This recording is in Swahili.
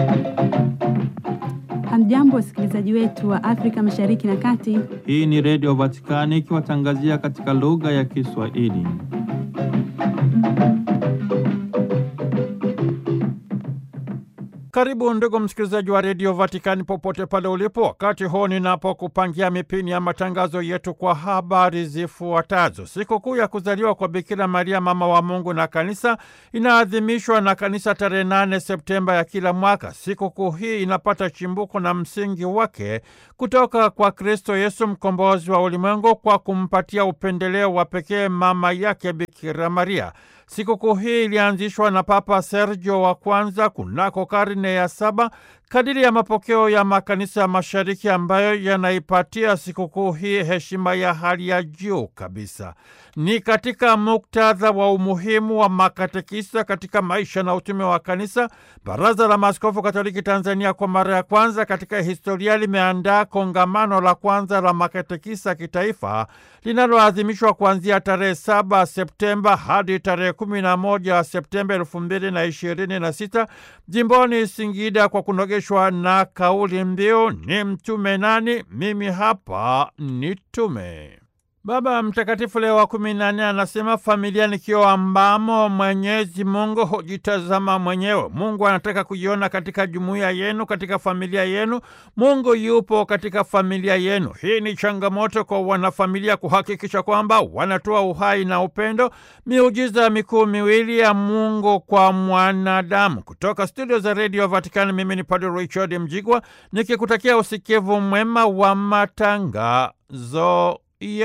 Hamjambo, wasikilizaji wetu wa Afrika Mashariki na Kati. Hii ni Redio Vatikani ikiwatangazia katika lugha ya Kiswahili. Karibu ndugu msikilizaji wa redio Vatikani popote pale ulipo, wakati huu ninapokupangia mipini ya matangazo yetu kwa habari zifuatazo. Sikukuu ya kuzaliwa kwa Bikira Maria mama wa Mungu na Kanisa inaadhimishwa na Kanisa tarehe 8 Septemba ya kila mwaka. Sikukuu hii inapata chimbuko na msingi wake kutoka kwa Kristo Yesu mkombozi wa ulimwengu kwa kumpatia upendeleo wa pekee mama yake Bikira Maria. Sikukuu hii ilianzishwa na Papa Sergio wa kwanza kunako karne ya saba kadiri ya mapokeo ya makanisa ya mashariki ambayo yanaipatia sikukuu hii heshima ya hali ya juu kabisa. Ni katika muktadha wa umuhimu wa makatekisa katika maisha na utume wa kanisa, Baraza la Maaskofu Katoliki Tanzania kwa mara ya kwanza katika historia limeandaa kongamano la kwanza la makatekisa kitaifa linaloadhimishwa kuanzia tarehe 7 Septemba hadi tarehe 11 Septemba elfu mbili na ishirini na sita jimboni Singida kwa kunogeshwa na kauli mbiu ni mtume nani? Mimi hapa ni tume. Baba Mtakatifu Leo wa kumi na nne anasema familia ni kioo ambamo Mwenyezi Mungu hujitazama mwenyewe. Mungu anataka kujiona katika jumuiya yenu, katika familia yenu. Mungu yupo katika familia yenu. Hii ni changamoto kwa wanafamilia kuhakikisha kwamba wanatoa uhai na upendo, miujiza mikuu miwili ya Mungu kwa mwanadamu. Kutoka studio za redio Vatikani, mimi ni Padre Richard Mjigwa nikikutakia usikivu mwema wa matangazo